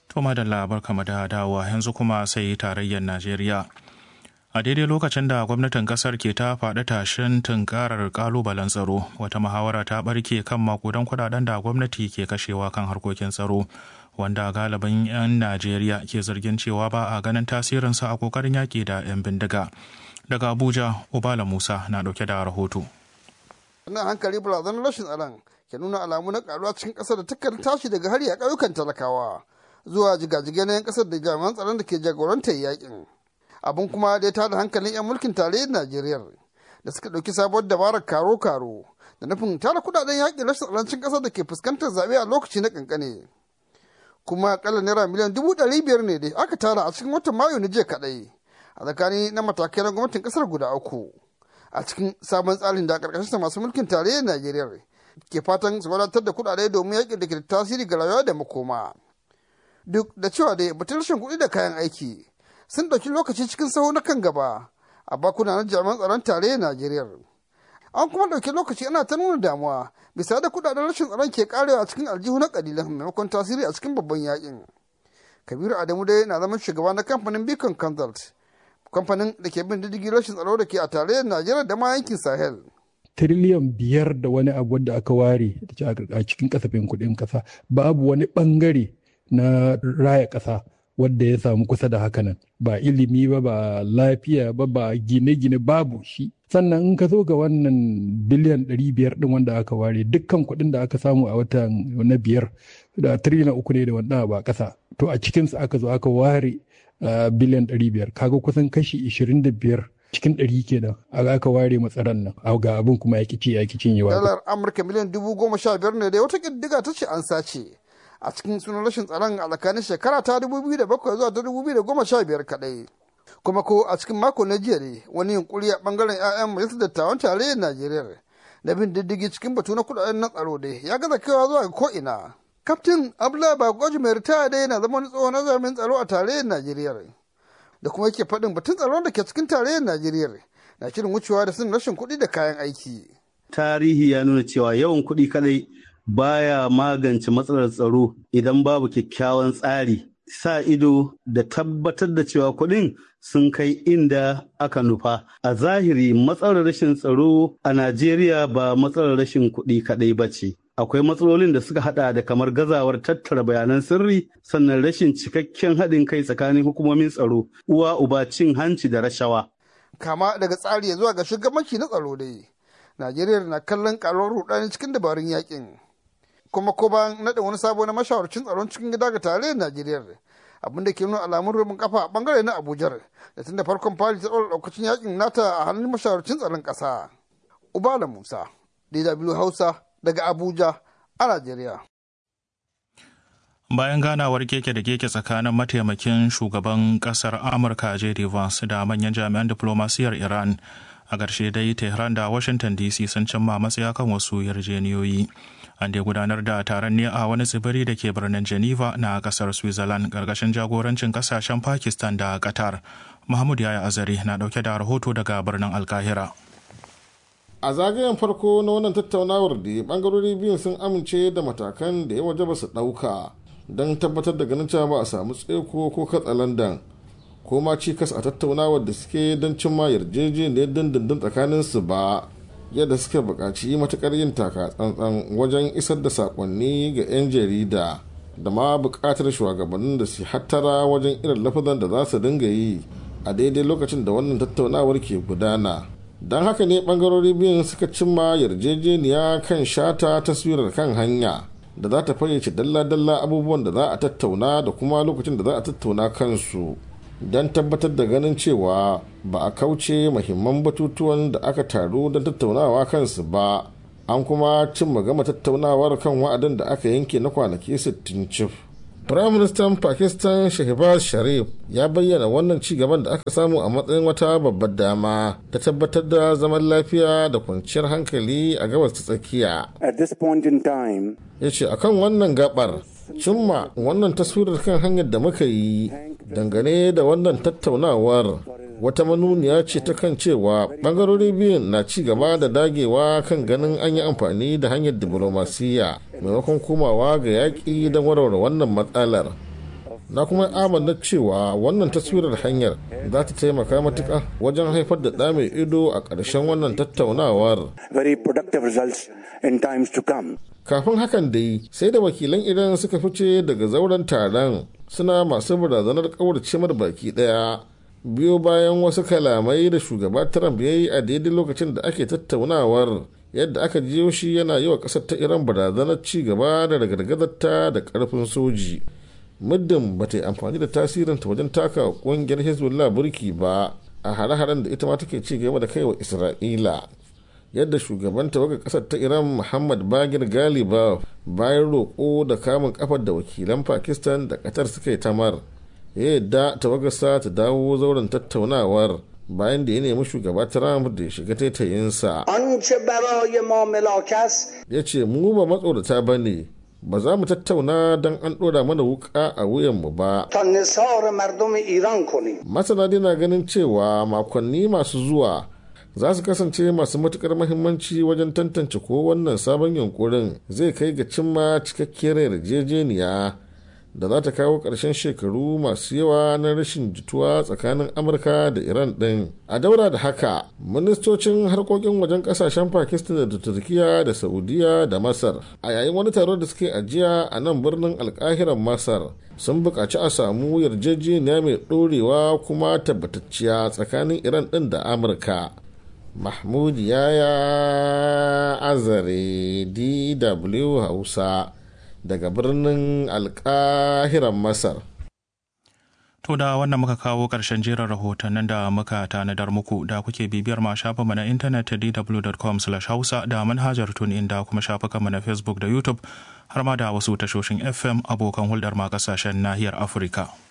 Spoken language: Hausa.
To madalla barkamu da dawowa yanzu kuma sai tarayyar Najeriya. A daidai lokacin da gwamnatin kasar ke ta faɗi tashin tunkarar kalubalen tsaro, wata muhawara ta ɓarke kan makudan kudaden da gwamnati ke kashewa kan harkokin tsaro, wanda galibin 'yan Najeriya ke zargin cewa ba a ganin tasirinsa a kokarin yaƙi da 'yan bindiga. Daga Abuja, Ubala Musa na ɗauke da rahoto. Wannan hankali barazanar rashin tsaron ke nuna alamu na karuwa cikin ƙasar da takan tashi daga hari a ƙauyukan talakawa zuwa jigajigai na 'yan ƙasar da jami'an tsaron da ke jagorantar yakin. Abin kuma da ya tada hankalin 'yan mulkin tarayyar Najeriya da suka ɗauki sabuwar dabarar karo-karo da nufin tara kudaden yakin rashin tsarancin ƙasar da ke fuskantar zaɓe a lokaci na ƙanƙane. Kuma akalla naira miliyan dubu ɗari biyar ne dai aka tara a cikin watan Mayu na jiya kaɗai a tsakani na matakai na gwamnatin ƙasar guda uku. a cikin sabon tsarin da karkashin masu mulkin tarayyar Najeriya ke fatan su wadatar da kuɗaɗe domin yaƙi da ke tasiri ga rayuwa da makoma. Duk da cewa dai batun rashin kuɗi da kayan aiki sun ɗauki lokaci cikin saho na kan gaba a bakuna na jami'an tsaron tarayyar Najeriya. An kuma ɗauki lokaci ana ta nuna damuwa bisa da kuɗaɗen rashin tsaron ke karewa a cikin aljihu na ƙalilan maimakon tasiri a cikin babban yaƙin. Kabiru Adamu dai na zama shugaba na kamfanin Beacon Consult kamfanin da ke bin diddigi rashin tsaro da ke a tarayyar Najeriya da ma yankin Sahel. Tiriliyan biyar da wani abu da aka ware a cikin kasafin kuɗin ƙasa babu wani ɓangare na raya ƙasa wadda ya samu kusa da hakanan ba ilimi ba ba lafiya ba ba gine-gine babu shi sannan in ka zo ga wannan biliyan ɗari biyar ɗin wanda aka ware dukkan kuɗin da aka samu a watan na biyar da tiriliyan uku ne da wanda ba ƙasa to a cikinsu aka zo aka ware Uh, biliyan 500 kaga kusan kashi 25 cikin 100 kenan a aka ware matsaran nan a ga abin kuma ya kici ya kicin yawa dalar amurka miliyan dubu goma sha biyar ne da wata kiddiga ta ce an sace a cikin sunan rashin tsaron a tsakanin shekara ta 2007 zuwa ta 2015 kadai kuma ko a cikin mako na jiya ne wani yunkuri a bangaren 'ya'yan majalisar dattawan tarayyar najeriya da bin diddigi cikin batu na kudaden na tsaro dai ya gaza kaiwa zuwa ga ko'ina kaftin abdullahi bagoji mai ritaya dai na zama wani tsohon nazarin tsaro a tarayyar najeriya da kuma yake faɗin batun tsaron da ke cikin tarayyar najeriya na shirin wucewa da sun rashin kuɗi da kayan aiki tarihi ya nuna cewa yawan kuɗi kadai baya magance matsalar tsaro idan babu kyakkyawan tsari sa ido da tabbatar da cewa kuɗin sun kai inda aka nufa a zahiri matsalar rashin tsaro a najeriya ba matsalar rashin kuɗi kadai ba ce akwai matsalolin da suka hada da kamar gazawar tattara bayanan sirri sannan rashin cikakken haɗin kai tsakanin hukumomin tsaro uwa uba cin hanci da rashawa. kama daga tsari zuwa ga shugabanci na tsaro dai najeriya na kallon karuwar rudani cikin dabarun yakin kuma ko bayan naɗa wani sabo na mashawarcin tsaron cikin gida ga tarayyar najeriya abin da ke nuna alamun rubin kafa a bangare na abuja da tun da farkon fari ta ɗaura ɗaukacin yakin nata a hannun mashawarcin tsaron ƙasa ubala musa dw hausa daga Abuja a Najeriya. Bayan ganawar keke da keke tsakanin mataimakin shugaban kasar Amurka J.D. Vance da manyan jami'an diplomasiyar Iran a ƙarshe dai Tehran da Washington DC sun cimma matsaya kan wasu yarjeniyoyi. An dai gudanar da taron ne a wani tsibiri da ke birnin Geneva na kasar Switzerland ƙarƙashin jagorancin ƙasashen Pakistan da Qatar. Mahmud Yaya Azari na ɗauke da rahoto daga birnin Alkahira. a zagayen farko na wannan tattaunawar da bangarori biyun sun amince da matakan da ya waje ba su ɗauka don tabbatar da ganin cewa ba a samu tseko ko katsalandan ko ma cikas a tattaunawar da suke don cimma yarjejeniyar dindindin tsakanin su ba yadda suka buƙaci matuƙar yin taka tsantsan wajen isar da saƙonni ga 'yan jarida da ma buƙatar shugabannin da su hattara wajen irin lafazan da za su dinga yi a daidai lokacin da wannan tattaunawar ke gudana don haka ne bangarori biyun suka cimma yarjejeniya kan shata taswirar kan hanya da za ta fayyace dalla-dalla abubuwan da za a tattauna da kuma lokacin da za a tattauna kansu don tabbatar da ganin cewa ba a kauce mahimman batutuwan da aka taru don tattaunawa kansu ba an kuma cimma gama tattaunawar kan wa'adin da aka yanke na kwanaki 60 cif Firaministan Pakistan Shehbaz Sharif ya bayyana wannan ci gaban da aka samu a matsayin wata babbar dama ta tabbatar da zaman lafiya da kwanciyar hankali a gabas ta tsakiya. At this point in time, Ya ce akan wannan gabar cimma wannan taswirar kan hanyar da muka yi dangane da wannan tattaunawar wata manuniya ce ta kan cewa bangarori biyun na ci gaba da dagewa kan ganin an yi amfani da hanyar diplomasiya maimakon komawa ga yaƙi don warware wannan matsalar na kuma amanna cewa wannan taswirar hanyar za ta taimaka matuƙa wajen haifar da ɗa mai ido a ƙarshen wannan tattaunawar very productive results in times to come. kafin hakan dai sai da wakilan iran suka fice daga zauren taron suna masu barazanar kaurace mar baki daya biyo bayan wasu kalamai da shugaba trump ya yi a daidai lokacin da ake tattaunawar yadda aka jiyo shi yana yi wa ƙasar ta iran barazanar ci gaba da ragargazarta da ƙarfin soji muddin ba ta yi amfani da tasirinta wajen taka ƙungiyar hezbollah burki ba a hare-haren da ita ma take ci gaba da kai wa isra'ila yadda shugaban tawagar kasar ta iran muhammad bagir galiba bayan roƙo da kamun kafar da wakilan pakistan da qatar suka yi tamar ya yadda tawagarsa ta dawo zauren tattaunawar bayan da ya nemi shugaba trump da ya shiga taitayinsa ya ce mu ba matsorata ba ne ba za mu tattauna don an ɗora mana wuka a wuyanmu ba masana dai na ganin cewa makonni masu zuwa za su kasance masu matukar mahimmanci wajen tantance ko wannan sabon yunkurin zai kai ga cimma cikakkiyar yarjejeniya da za ta kawo ƙarshen shekaru masu yawa na rashin jituwa tsakanin amurka da iran ɗin a daura da haka ministocin harkokin wajen ƙasashen pakistan da turkiya da saudiya da masar a yayin wani taro da suke ajiya a nan birnin alkahiran masar sun buƙaci a samu yarjejeniya mai ɗorewa kuma tabbatacciya tsakanin iran ɗin da amurka mahmud yaya azare dw hausa daga birnin alkahiran masar To da wannan muka kawo ƙarshen jerin rahotannin da muka tanadar muku da kuke bibiyar ma shafinmu na intanet dw.com hausa da manhajar tun da kuma shafukanmu na Facebook da YouTube har ma da wasu tashoshin FM abokan hulɗar ma ƙasashen nahiyar Afirka.